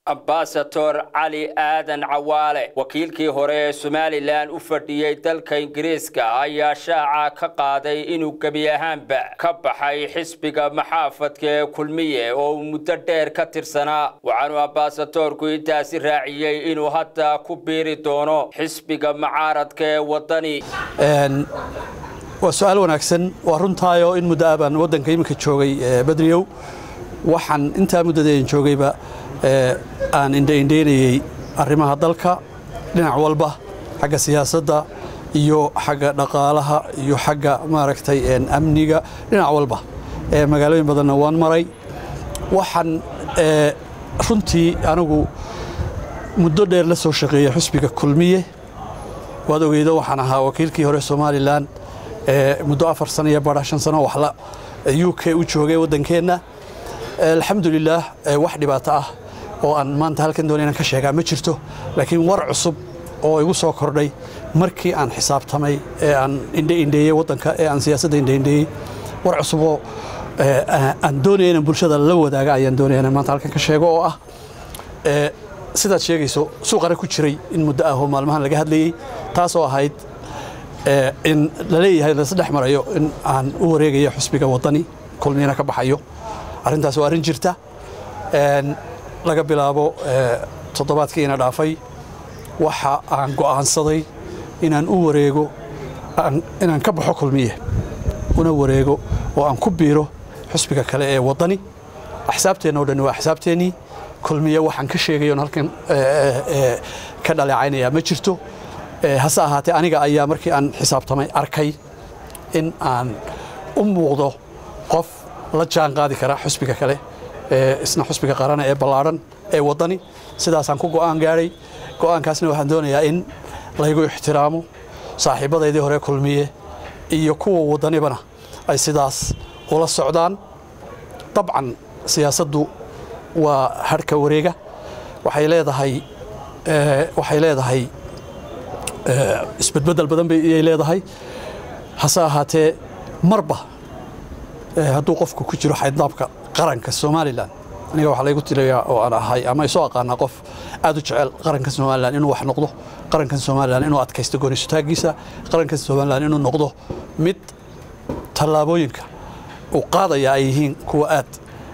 ambasador cali aadan cawaale wakiilkii hore ee somalilan u fadhiyey dalka ingiriiska ayaa shaaca ka qaaday inuu gebi ahaanba ka baxay xisbiga maxaafadka ee kulmiye oo uu muddo dheer ka tirsanaa waxaanu ambasadorku intaasi raaciyey inuu hadda ku biiri doono xisbiga macaaradka ee wadani waa su-aal wanaagsan waa runtaayo in muddo ah baan waddanka iminka joogay badriyow waxaan intaa muddadaen joogayba aan indhaindhaynayey arrimaha dalka dhinac walba xagga siyaasadda iyo xagga dhaqaalaha iyo xagga maaragtay amniga dhinac walba magaalooyin badanna waan maray waxaan runtii anigu muddo dheer la soo shaqeeyey xusbiga kulmiye waad ogeydo waxaan ahaa wakiilkii hore somalilan muddo afar sano iyo bara shan sano waxla u k u joogay waddankeenna alxamdulilaah wax dhibaato ah oo aan maanta halkan doona inaan ka sheegaa ma jirto laakiin war cusub oo igu soo kordhay markii aan xisaabtamay ee aan indhaindheeyey waddanka ee aan siyaasadda indhaindheeyey war cusub oo aan doonaya inaan bulshada la wadaaga ayaan doonaya inaan maanta halkan ka sheego oo ah sidaad sheegayso suuqare ku jiray in muddo ah oo maalmahan laga hadlayey taasoo ahayd in la leeyahay laisdhex marayo in aan u wareegayo xusbiga waddani kulmiyana ka baxayo arrintaas waa arrin jirta laga bilaabo toddobaadkiina dhaafay waxa aan go'aansaday inaan u wareego inaan ka baxo kulmiye una wareego oo aan ku biiro xusbiga kale ee waddani axsaabteenna o dhan waa axsaabteennii kulmiye waxaan ka sheegayoon halkan ka dhaleecaynayaa ma jirto hase ahaatee aniga ayaa markii aan xisaabtamay arkay in aan u muuqdo qof la jaan qaadi kara xusbiga kale isna xusbiga qarana ee ballaadhan ee waddani sidaasaan ku go'aan gaadhay go'aankaasna waxaan doonayaa in laygu ixtiraamo saaxiibbadaydii hore kulmiye iyo kuwa waddanibana ay sidaas ula socdaan dabcan siyaasaddu waa hadhka wareega waxay leedahay waxay leedahay isbedbeddel badan bayay leedahay hase ahaatee marba hadduu qofku ku jiro xaydnaabka qaranka somalilan aniga waxaa laygu tirayaa oo aan ahay ama isoo aqaanaa qof aad u jecel qaranka somalilan inuu wax noqdo qarankan somalilan inuu adkaysto goonisutaagiisa qarankan somalilan inuu noqdo mid tallaabooyinka uu qaadaya ay yihiin kuwa aad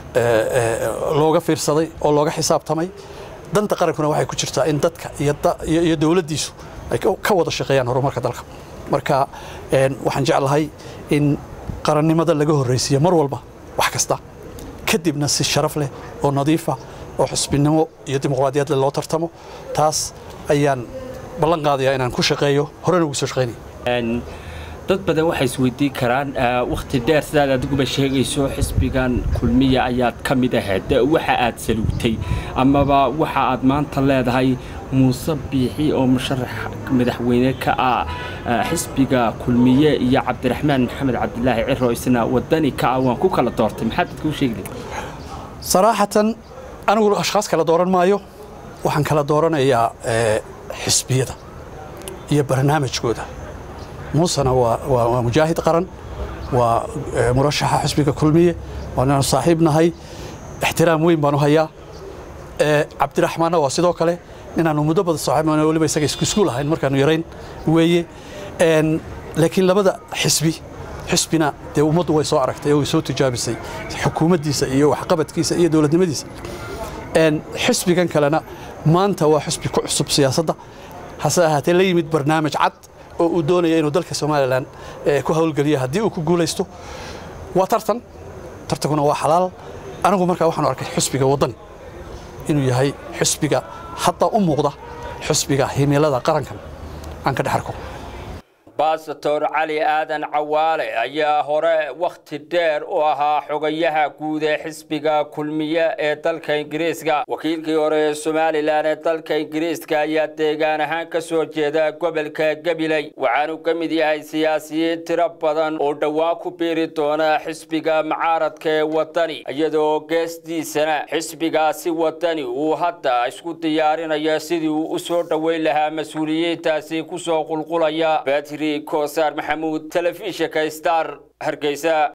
looga fiirsaday oo looga xisaabtamay danta qarankuna waxay ku jirtaa in dadka iyo dowladdiisu ay ka wada shaqeeyaan horumarka dalka marka waxaan jeclahay in qarannimada laga horraysiiyo mar walba wax kasta kadibna si sharaf leh oo nadiifa oo xusbinimo iyo dimuqraadiyad leh loo tartamo taas ayaan ballan qaadayaa inaan ku shaqeeyo horena ugu soo shaqaynaya dad badan waxay isweydiin karaan wakhti dheer sidaad adiguba sheegayso xisbigan kulmiya ayaad ka mid ahayd waxa aad saluugtay amaba waxa aad maanta leedahay muuse biixi oo musharax madaxweyne ka ah xisbiga kulmiye iyo cabdiraxmaan maxamed cabdilaahi ciro isna wadani ka ah waan ku kala doortay maxaad dadka u sheegi saraaxatan anigu ashkhaas kala dooran maayo waxaan kala dooranayaa xisbiyada iyo barnaamijkooda muusena waa mujaahid qaran waa murashaxa xusbiga kulmiye waanaanu saaxiib nahay ixtiraam weyn baanu hayaa cabdiraxmaanna waa sidoo kale inaanu muddo badan saaxiibna weliba isaga isku iskuul ahayn markaanu yarayn weeye laakiin labada xisbi xisbina dee ummaddu way soo aragtay oo way soo tijaabisay xukuumaddiisa iyo waxqabadkiisa iyo dowladnimadiisa xisbigan kalena maanta waa xisbi ku cusub siyaasadda hase ahaatee la yimid barnaamij cad oo uu doonaya inuu dalka somalilan ku hawlgeliyo haddii uu ku guulaysto waa tartan tartankuna waa xalaal anigu markaa waxaanu arkay xusbiga waddani inuu yahay xusbiga hadda u muuqda xusbiga himilada qarankan aan ka dhex arko ambasador cali aadan cawaale ayaa hore wakhti dheer u ahaa xogayaha guud ee xisbiga kulmiye ee dalka ingiriiska wakiilkii hore ee somalilan ee dalka ingiriiska ayaa deegaan ahaan ka soo jeeda gobolka gabiley waxaanu ka mid yahay siyaasiyiin tiro badan oo dhowaan ku biiri doona xisbiga macaaradka ee waddani iyadoo geestiisana xisbigaasi waddani uu hadda isku diyaarinayo sidii uu u soo dhoweyn lahaa mas-uuliyiintaasi kusoo qulqulaya kosaar maxamuud telefishinka star hargeysa